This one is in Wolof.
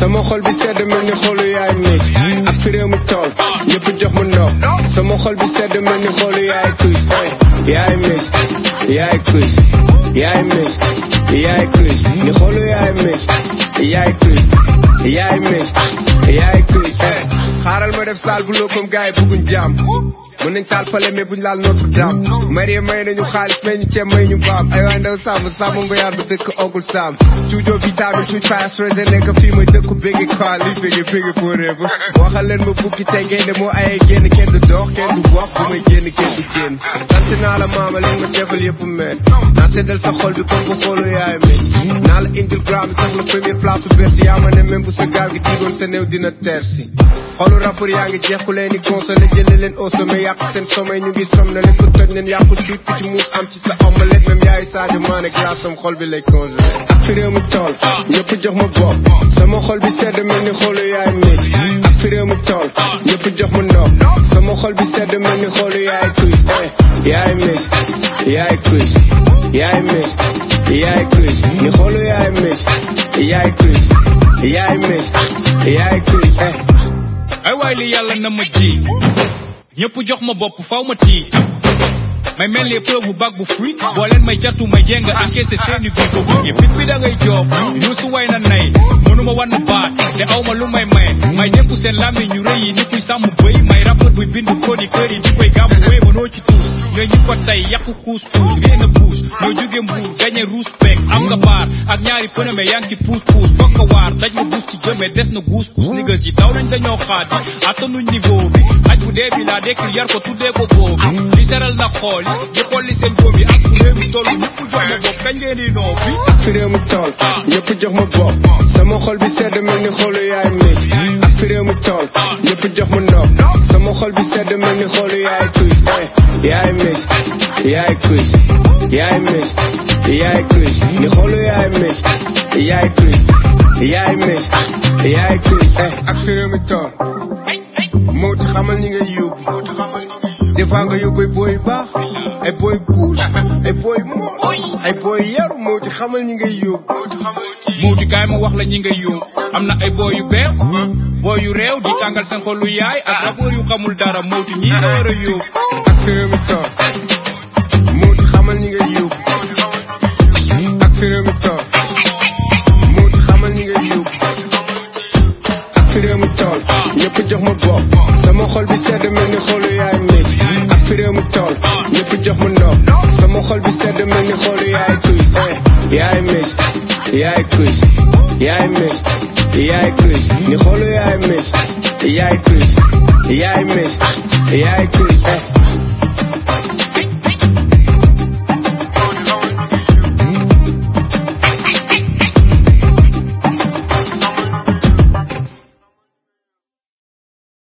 sama xol bi sedd mel ni xolu yaay mis ak fi réew mi tool ñëpp jox ma ndox sama xol bi sedd mel ni xolu yaay Chris yaay mis yaay Chris yaay mis yaay Chris ni xolu yaay mis yaay Chris yaay mis yaay Chris xaaral ma def saal bu loo comme gars yi bëgguñ jàmm mën nañ taal fale mais buñ laal Notre Dame marie may nañu xaalis may ñu ceeb may ñu baam ay waay ndaw sàmm sàmm ngoyaan bu dëkk ogul sàmm cuujoo vitamine cuuj pastrese nekk fii mooy dëkku bégge quoi li bégge bégge forever waxal leen ma bukki te ngeen de moo ayee génn kenn du dox kenn du wax bu may génn kenn du génn sant naa la maama leen ma defal yëpp meen naa seddal sa xol bi comme bu xoolu yaay mis naa la indil gram bi jox la première place bu bees yaa ma ne même bu sa gaal gi diigoon sa néew dina tersi xolu rappeur yaa ngi jeex ku leen di consolé jëlee leen au sommet yàq seen sommet ñu ngi som na leen ko toj leen yàqu tuut ku ci muus am ci sa omelette même yaay Sadio Mané glace am xol bi lay congelé ak fi réew mi tool ñëpp jox ma bopp sama xol bi sedd mel ni xolu yaay mis ak fi réew mi tool ñëpp jox ma ndox sama xol bi sedd mel ni xolu yaay Chris yaay mis yaay Chris yaay mis yaay Chris ni xolu yaay mis yaay Chris yaay mis yaay Chris ay waay li yàlla na ma ji ñëpp jox ma bopp faw ma tii may mel ni preuve bu bag bu fruit boo leen may jattu may jéng encaissé seeni bi ko bëggee fit bi da ngay joob yuusu way na nay mënuma wann baat te aw ma lu may maye may dénku seen làmmi ñu rëy yi ni kuy sàmm bëy may rappeur buy bind chroniqueur yi di koy gàmmu wéy mënoo ci tuus ñooy ñi ko tey yàqu kuus kuus rien a buus ñoo jóge mbuur gañe ruus peek am nga baar ak ñaari pëname yaa ngi ci puus puus foog nga waar daj nga buus ci jëmee des na guus kuus niggas yi daw nañ dañoo xaadi attanuñ niveau bi xaj bu dee bi laa dekkil yar ko tuddee ko boobi li seral na xool yi di xolli seen góom yi ak fu réew mi toll ñëpp jox ma bopp kañ ngeen di noo fi ak fi réew mi tool ñëpp jox ma bopp sama xol bi sedd mel ni xolu yaay mis ak fi réew mi tool ñëpp jox ma ndox sama xol bi sedd mel ni xolu yaay Chris yaay mis yaay Chris yaay mis yaay Chris ni xolu yaay mis yaay Chris yaay mis yaay Chris ak fi réew mi tool moo ti xamal ñi ngay yóbbu des fois nga yóbbu ay booy yu baax ay booy kuul ay booy mool ay booy yaru moo ti xamal ñi ngay yóbbu muuti kaay ma wax la ñi ngay yóbbu am na ay booy yu beew booy yu réew di tàngal seen xolu yaay ak rappeur yu xamul dara muuti ñi nga war a yóbbu ak fi réew mi tool moo ti xamal ñi ngay yóbbu ak fi réew mi tool moo ti xamal ñi ngay yóbbu ak fi réew mi tool ñëpp jox ma bopp sama xol bi sedd mel ni xolu yaay mis ak fi réew mi tool ñëpp jox ma ndox sama xol bi sedd mel ni xolu yaay Chris yaay mis yaay Chris yaay mis yaay Chris ni xolu yaay mis yaay